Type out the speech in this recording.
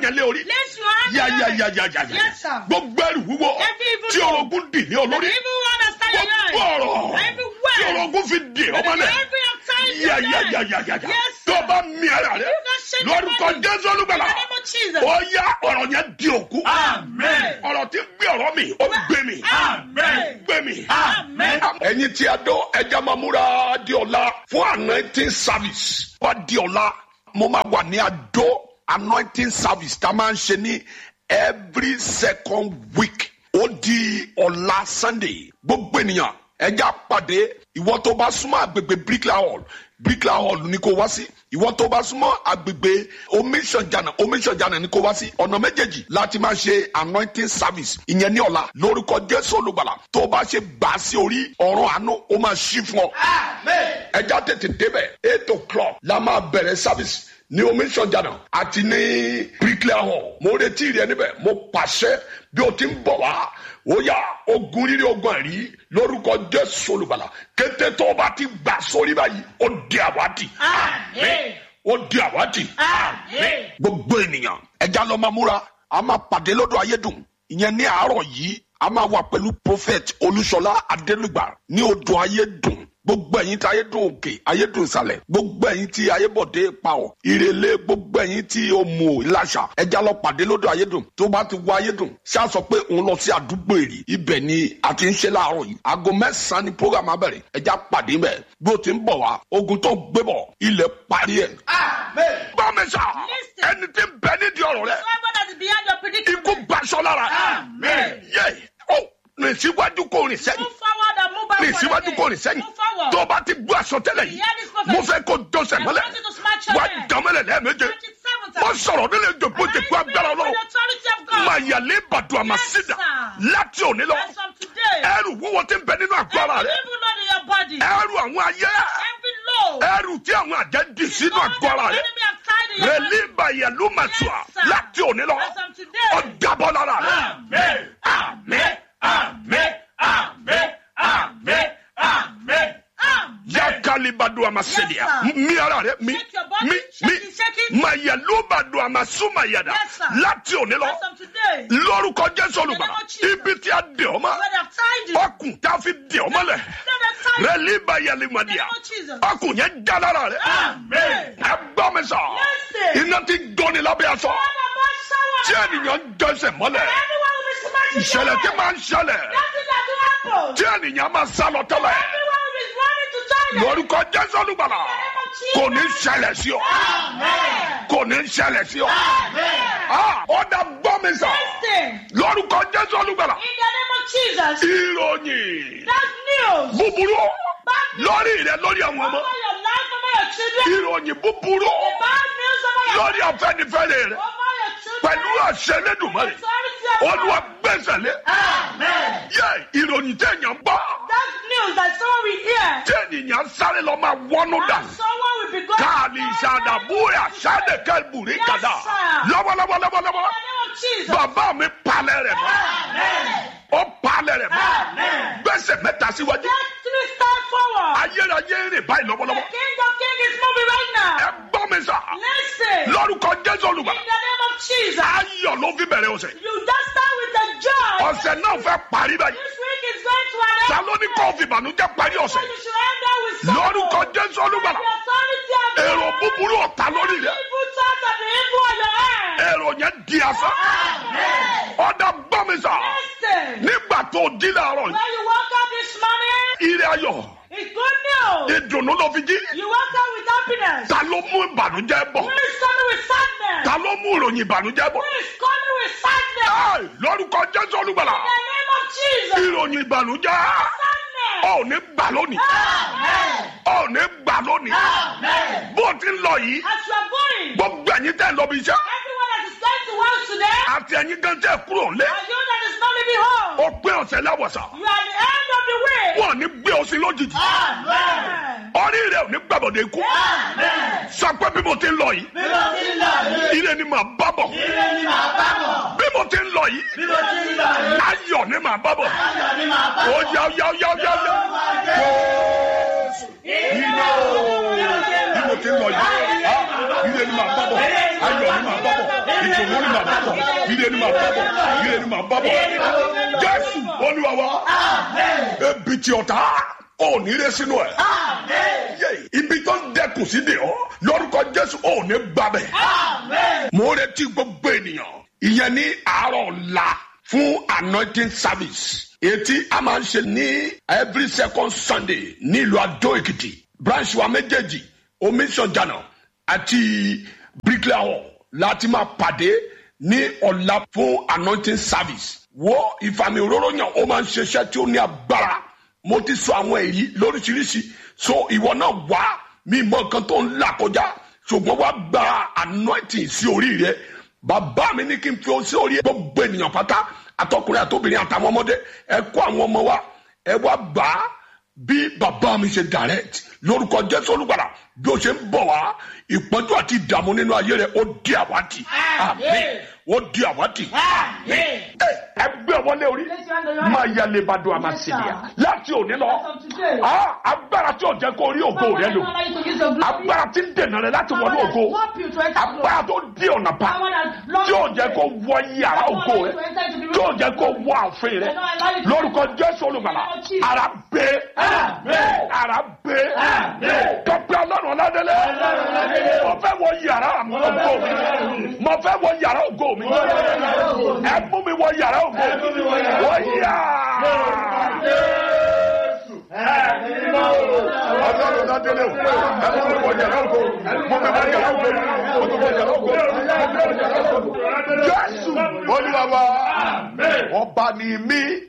yẹn lé orí. Place your hand Ya on ya it. ya ya ya ya. Yes, sir. Gbogbo ẹrù wúwo Every evil tí soul. orogún dì ní olórí. Even one that stand Gbogbo alone. ọ̀rọ̀ Every tí word. orogún fi dì ọmọlẹ̀. Every time Ya ya ya ya ya ya. Yes, Tó sir. bá mi ara rẹ̀. You can shake Lórúkọ your body. Jésù olúgbàlà. In the name of Jesus. Ó yá ọ̀rọ̀ yẹn di òkú. Amen. Ọ̀rọ̀ tí ń gbé ọ̀rọ̀ mi, ó gbé mi. Amen. Gbé mi. Amen. Ẹ̀yin tí a dó ẹja máa múra di ọ̀la fún anointing service. Wá di ọ̀la, mo máa wà ní Adó anointing service tá a máa ń ṣe ní every second week. Ó di ọ̀la Sunday. Gbogbo ènìyàn ẹja pàdé ìwọ tó bá súnmọ́ àgbègbè Bricklayer Hall Bricklayer Hall ni kò wá sí. Ìwọ tó bá súnmọ́ àgbègbè omiṣanjana omiṣanjana ni kò wá sí. Ọ̀nà méjèèjì láti máa ṣe anointing service. Ìyẹn ní ọ̀la lórúkọ Jésù olùgbàlà tó bá ṣe gbà á sí orí ọ̀run àánú ó máa ṣí fún ọ Amen. ẹja tètè débẹ̀ eight o'clock la máa bẹ̀rẹ̀ service ní omiṣanjana àti ní bricklayer hall mo retí rẹ níbẹ̀ mo pàṣẹ bí o ti ń bọ̀ wá ó yá ogun rírí ogun ẹ̀rí lórúkọ jésù olùgbàlà kété tó o bá ti gbà sórí báyìí ó di àwádìí Amen. ó di àwádìí Amen. gbogbo ènìyàn ẹja lọ máa múra a máa pàdé lọ́dọ̀ ayédùn ìyẹn ní àárọ̀ yìí a máa wà pẹ̀lú prophet olúṣọlá adélùgbà ní odò ayédùn gbogbo ẹ̀yin tí ayédùn òkè ayédùn ìsàlẹ̀ gbogbo ẹ̀yin tí ayébọ̀dé pàwọ̀ ìrèlè gbogbo ẹ̀yin tí ó mú ìlàṣà ẹja lọ pàdé lọ́dọ̀ ayédùn tó bá ti wọ ayédùn ṣáà sọ pé òun lọ sí àdúgbò èrì ibẹ̀ ni a ti ń ṣe láàárọ̀ yìí aago mẹ́sàn-án ni program abẹ̀rẹ̀ ẹja pàdé mẹ́ bí o ti ń bọ̀ wá ogun tó gbé bọ̀ ilẹ̀ parí ẹ̀ Amen. bámẹ́sà Listen. ẹni tí ń bẹ nídìí ọ̀rọ̀ rẹ Whoever that is behind your predicament. ikú gbaṣọ lára Amen. yẹ ọ rìn síwájú kò rìn sẹ́yìn Move forward and move rìn backward. síwájú again. kò rìn sẹ́yìn Move forward. tó o bá ti gbọ́ àsọtẹ́lẹ̀ yìí Hear this prophet. mo fẹ́ kó dọ́sẹ̀ I mọ́lẹ̀ want you to smash your wá head. dánmọ́lẹ̀ lẹ́ẹ̀méje Twenty-seven wọ́n times. sọ̀rọ̀ nílé ìjòkó And I jẹ̀kú agbára speak with ọlọ́run the authority of God. máa yàlé ìbàdàn àmàsídà sir. láti òní lọ As from today. ẹrù wúwo ti ń bẹ nínú àgọ́ ara Every rẹ evil load in your body. ẹrù àwọn ayé Every load. ẹrù tí àwọn àjẹ́ dì sínú Lord, àgọ́ ara the rẹ enemy have tied in your body. rẹ̀líbà yẹ̀lú màtúà Yes, sir. láti òní lọ As from today. ọ̀dàbọ̀ lára rẹ. Amen. Amen. Amen. Amen. Amen. Amen. Amen. yakalibadu amasedia Yes, sir. mi ara rẹ mi Shake your body, mi shake mi it, shake it. mayalubadu amasumayada Yes, sir. láti òní lọ As from today. lórúkọ jésù olùgbàlà In the name of Jesus. ibi tí a dè ọ́ mọ́ Where they have tied you. ọkùn tá a fi dè ọ́ mọ́lẹ̀ Where they have tied you. rẹlíba In the yalimadia name of Jesus. ọkùn yẹn já lára rẹ Amen. ẹ gbọ́ mi sọ Listen. iná ti gbóni lábẹ́ aṣọ Where the boss shower. tí ènìyàn ń jẹsẹ̀ mọ́lẹ̀ Everyone will be smashing ìṣẹ̀lẹ̀ tí your máa ń ṣẹlẹ̀ head. Nothing that will happen. tí ènìyàn máa sá lọ tẹ́lẹ̀ Everyone will be running to China. lórúkọ jésù olùgbàlà kò ní ṣẹlẹ̀ sí ọ Amen. kò ní ṣẹlẹ̀ sí ọ. Amen. Ah, ọ̀dà gbọ́ mi sà Listen. lórúkọ jésù olùgbàlà In the name of Jesus. ìròyìn That's news. búburú Bad news. lórí rẹ lórí àwọn ọmọ Over your life, over your children. ìròyìn búburú The bad news over your lórí afẹ́nifẹ́re rẹ over your children. pẹ̀lú àṣẹ lẹ́dùnmọ́rẹ́ Authority of olúwa God. gbẹ̀sẹ̀ lé Amen. yẹ ìròyìn tẹ̀yàn gbọ́ That's news that someone will hear. tí ènìyàn sáré lọ máa wọnú And dànù someone will be going káàlì ìṣàdàbúrà ṣàdẹ̀kẹ́bùrí Yes, kàdà sir. lọ́wọ́lọ́wọ́ lọ́wọ́lọ́wọ́ In the name of Jesus. bàbá mi palẹ̀ rẹ̀ mọ́ Amen. ó palẹ̀ rẹ̀ mọ́ Amen. gbẹ̀sẹ̀ mẹ́ta síwájú Let three start forward. ayérayé rìn báyìí The lọ́wọ́lọ́wọ́ King of Kings is moving right ẹ now. gbọ́ mi sà Listen. lórúkọ jésù In olùgbà the name of Jesus. ayọ̀ ló fi bẹ̀rẹ̀ ọ̀sẹ̀ You just start with the joy. ọ̀sẹ̀ náà fẹ́ parí báyìí This week is going to an end. ta ló ní kó fi ìbànújẹ́ parí So ọ̀sẹ̀ you should end up with sorrow. lórúkọ jésù The olùgbà authority of God. èrò búburú ọ̀tá lórí rẹ̀ Evil thoughts of the evil on your head. èrò yẹn di asán Amen. ọ̀dà gbọ́ mi sà Listen. nígbà tó di láàárọ̀ yìí When you woke up this morning, ire ayọ̀ it's good news. ìdùnnú ló fi jí You woke up with happiness. ta ló mú ìbànújẹ́ bọ̀ Who is coming with sadness? ta ló mú ìròyìn ìbànújẹ́ bọ̀ Who is coming with sadness? Ẹ́ẹ̀, lórúkọ jésù olùgbàlà In the name of Jesus. ìròyìn ìbànújẹ́ Sadness. ọ̀ ní gbà lónìí Amen. ọ̀ ní gbà lónìí Amen. bó ti ń lọ yìí As you are going, gbogbo ẹ̀yin tẹ́ ń lọ bí iṣẹ́ everyone that is going to work today, àti ẹ̀yin gan tẹ́ kúrò lé and you that is not leaving home, ó pé ọ̀sẹ̀ láwọ̀sà you are at the end of the way. wọn ò ní gbé ọ sí lójijì Amen. orí rẹ ò ní gbàbọ̀dé ikú Amen. sọ pé bí mo ti ń lọ yìí Bí mo ti ń lọ yìí, ire ni màá bá bọ̀ ire ni màá bá bọ̀. bí mo ti ń lọ yìí Bí mo ti ń lọ yìí, ayọ̀ ni màá bá bọ̀ ayọ̀ ni màá bá ó bọ̀. yá yá yá yá yá Jésù iná bí mo ti ń lọ yìí ah, ire ni màá bá bọ̀ ayọ̀ ni màá bá bọ̀ ìdùnnú ni màá bọ̀ ire ni màá bá bọ̀ ire ni màá bá bọ̀ jésù olúwa wa ebi tí ọ̀tá ò ní rẹ sínú ẹ̀ yé ibi tó ń dẹkùn sí de ọ lórúkọ jésù ò ní gbàbẹ mo retí gbogbo ènìyàn ìyẹn ní àárọ̀ ọ̀la fún anointing service etí a máa ń ṣe ní every second sunday ní ìlú adó èkìtì branch wa méjèèjì omiṣanjana àti bricklayer láti máa pàdé ní ọ̀la fún anointing service wo ìfàmì òróró yàn ó máa ń ṣiṣẹ́ tí ó ní agbára mo ti sọ àwọn èyí lóríṣiríṣi so ìwọ náà wá mi mọ nǹkan tó ń là kọjá ṣùgbọ́n wá gba anointing sí orí rẹ bàbá mi ní kí n fi o sí orí gbogbo ènìyàn pátá àtọkùnrin àtobìnrin àtàwọn ọmọdé ẹ kó àwọn ọmọ wa ẹ wá gbà á bí bàbá mi ṣe direct lórúkọ jésù olùgbàlà bí o ṣe ń bọ̀ wá ìpọ́njú àti ìdààmú nínú ayé rẹ ó di àwátì àmín ó di àwátì àmín ẹ ẹ gbé wọlé orí máa ya lebado àmàṣèlìyà láti òní lọ ah, agbára tí ò jẹ́ kó rí ògo rẹ lò agbára tí ń dènà rẹ láti wọlé ògo agbára tó di ọ̀nà pa tí ò jẹ́ kó wọ yàrá ògo rẹ tí ò jẹ́ kó wọ àfin rẹ lórúkọ jésù olùgbàlà ara gbé ara gbé tọpẹ ọlọ́run ọládélé mo fẹ́ wọ yàrá ògo mi mo fẹ́ wọ yàrá ògo mi ẹ mú mi wọ yàrá ògo mi wọ yà. ọlọ́run ọládélé o ẹ mú mi wọ yàrá ògo mo fẹ́ wọ yàrá ògo mo fẹ́ wọ yàrá ògo mo fẹ́ wọ yàrá ògo jésù olúwa wa ọba ni mí